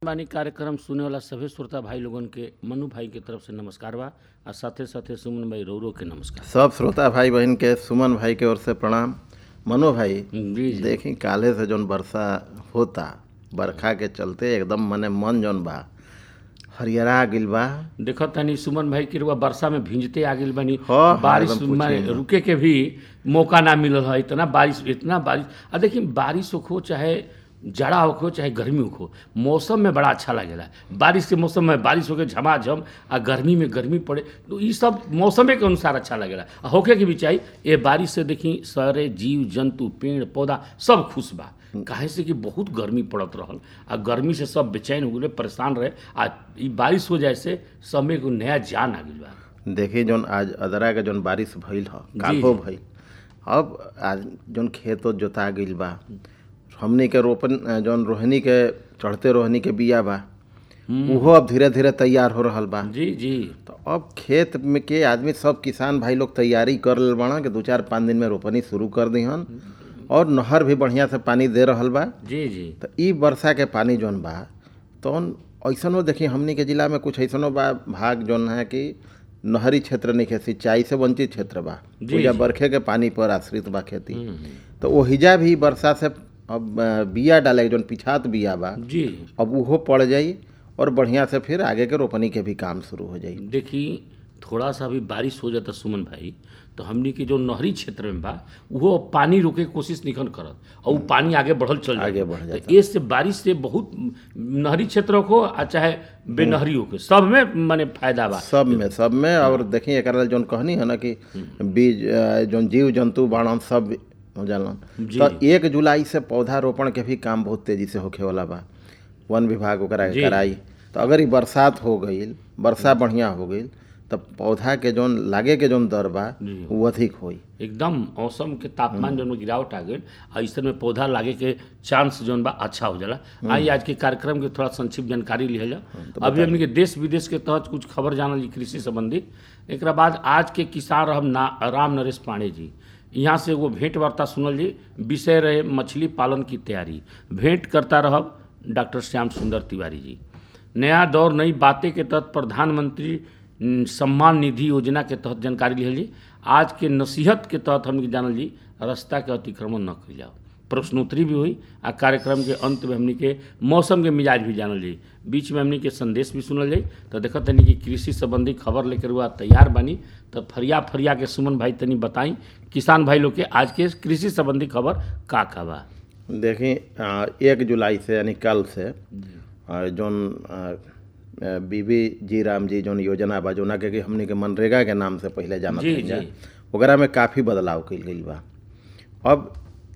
बानी कार्यक्रम सुने वाला सभी श्रोता भाई लोगन के मनु भाई के तरफ से नमस्कार बा आ साथे साथे सुमन भाई रौरो के नमस्कार सब श्रोता भाई बहन के सुमन भाई के ओर से प्रणाम मनो भाई जी जी देखी काले से जौन वर्षा होता बरखा के चलते एकदम मने मन जौन बा हरियरा गिल बा देखत तनी सुमन भाई के रुआ वर्षा में भींजते आ गेल बनी हाँ, बारिश एकदम पूछिए में ना। रुके के भी मौका ना मिलल है इतना बारिश इतना बारिश आ देखिए बारिश हो चाहे जाड़ा हो चाहे गर्मी हो मौसम में बड़ा अच्छा लगेला बारिश के मौसम में बारिश होके झमाझम आ गर्मी में गर्मी पड़े तो ये सब मौसमे के अनुसार अच्छा लगेला आ होके के भी चाहिए ये बारिश से देखी सारे जीव जंतु पेड़ पौधा सब खुश बा काहे से कि बहुत गर्मी पड़त रहल आ गर्मी से सब बेचैन हो गए परेशान रहे आ ई बारिश हो जाए से सब में एगो नया जान आ गइल बा देखी जौन आज अदरा के जौन बारिश भइल ह जी, काल्हो जी। भइल अब आज जौन खेत ओत जोता गिल बा हमनी के रोपन जौन रोहनी के चढ़ते रोहनी के बिया बा उहो अब धीरे धीरे तैयार हो रहल बा जी जी तो अब खेत में के आदमी सब किसान भाई लोग तैयारी कर लेल बाड़ा कि दू चार पाँच दिन में रोपनी शुरू कर दिहन और नहर भी बढ़िया से पानी दे रहल बा जी जी तो ई वर्षा के पानी जौन बा तौन ऐसनो देखी हमनी के जिला में कुछ ऐसनो बा भाग जौन है कि नहरी क्षेत्र नहीं है सिंचाई से वंचित क्षेत्र बा जी, पूजा जी। बरखे के पानी पर आश्रित बा खेती हम्म, तो ओहिजा भी वर्षा से अब अ, बिया डाले के जौन पिछात बिया बा जी अब उहो पड़ जाई और बढ़िया से फिर आगे के रोपनी के भी काम शुरू हो जाई देखी थोड़ा सा भी बारिश हो जाता सुमन भाई तो हमनी के जो नहरी क्षेत्र में बा वो पानी रोके के कोशिश निखन करत और वो पानी आगे बढ़ल चल जाता। आगे बढ़ तो जाता। ये से बारिश से बहुत नहरी क्षेत्र को आ चाहे बेनहरी को सब में माने फायदा बा सब में सब में और देखिए एकरा जौन कहनी है ना कि बीज अ, जौन जीव जंतु बाड़न सब हो जालन जी। तो एक जुलाई से पौधा रोपण के भी काम बहुत तेजी से होखे वाला बा वन विभाग ओकरा के जी। कराई तो अगर ई बरसात हो गईल वर्षा बढ़िया हो गईल तो पौधा के जौन लागे के जौन दर बा जी। वो अधिक होई एकदम मौसम के तापमान जौन में गिरावट आ गई ऐसे में पौधा लागे के चांस जौन बा अच्छा हो जाला आई आज के कार्यक्रम के थोड़ा संक्षिप्त जानकारी लिया जा अभी हमने के देश विदेश के तहत कुछ खबर जानल जी कृषि संबंधित एक बाद आज के किसान रहब ना राम नरेश पांडे जी यहाँ से वो भेंट वार्ता सुनल जी विषय रहे मछली पालन की तैयारी भेंट करता रहब डॉक्टर श्याम सुंदर तिवारी जी नया दौर नई बातें के तहत प्रधानमंत्री न, सम्मान निधि योजना के तहत जानकारी लिहल जी आज के नसीहत के तहत हमने जानल जी रास्ता के अतिक्रमण न कइल जाओ प्रश्नोत्तरी भी हुई आ कार्यक्रम के अंत में हमने के मौसम के मिजाज भी जानल जाई बीच में हमने के संदेश भी सुनल जाई तो देखत तनी कि कृषि संबंधी खबर लेकर हुआ तैयार बानी तो फरिया फरिया के सुमन भाई तनी बताई किसान भाई लोग के आज के कृषि संबंधी खबर का का बा देखी अ, एक जुलाई से यानी कल से अ, जौन अ, अ, बीबी जी राम जी जौन योजना बा जोना के कि हमनी के मनरेगा के नाम से पहले जानत जी, रही जा जी। ओकरा में काफ़ी बदलाव कइल गइल बा अब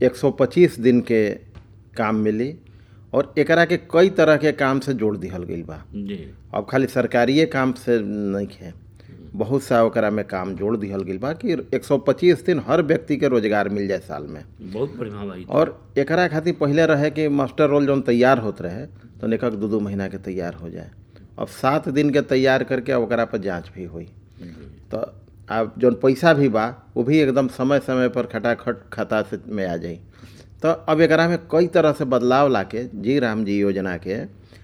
125 दिन के काम मिली और एकरा के कई तरह के काम से जोड़ दिहल गइल बा जी अब खाली सरकारिए काम से नहीं है बहुत सा ओकरा में काम जोड़ दिहल गइल बा कि 125 दिन हर व्यक्ति के रोजगार मिल जाए साल में बहुत बढ़िया भाई और एकरा खातिर पहले रहे कि मास्टर रोल जौन तैयार होत रहे तो निकक दू दू महीना के तैयार हो जाए अब सात दिन के तैयार करके अब ओकरा पर जांच भी हुई तो अब जौन पैसा भी बा वो भी एकदम समय समय पर खटाखट खाता से में आ जाई तो अब एकरा में कई तरह से बदलाव लाके जी राम जी योजना के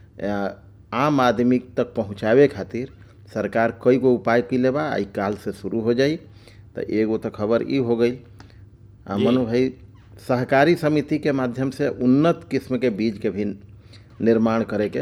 अ, आम आदमी तक पहुँचावे खातिर सरकार कई गो उपाय कैले बा आई काल से शुरू हो जाई तो एगो तो खबर ई हो गई आ, जी। मनु भाई सहकारी समिति के माध्यम से उन्नत किस्म के बीज के भी निर्माण करे के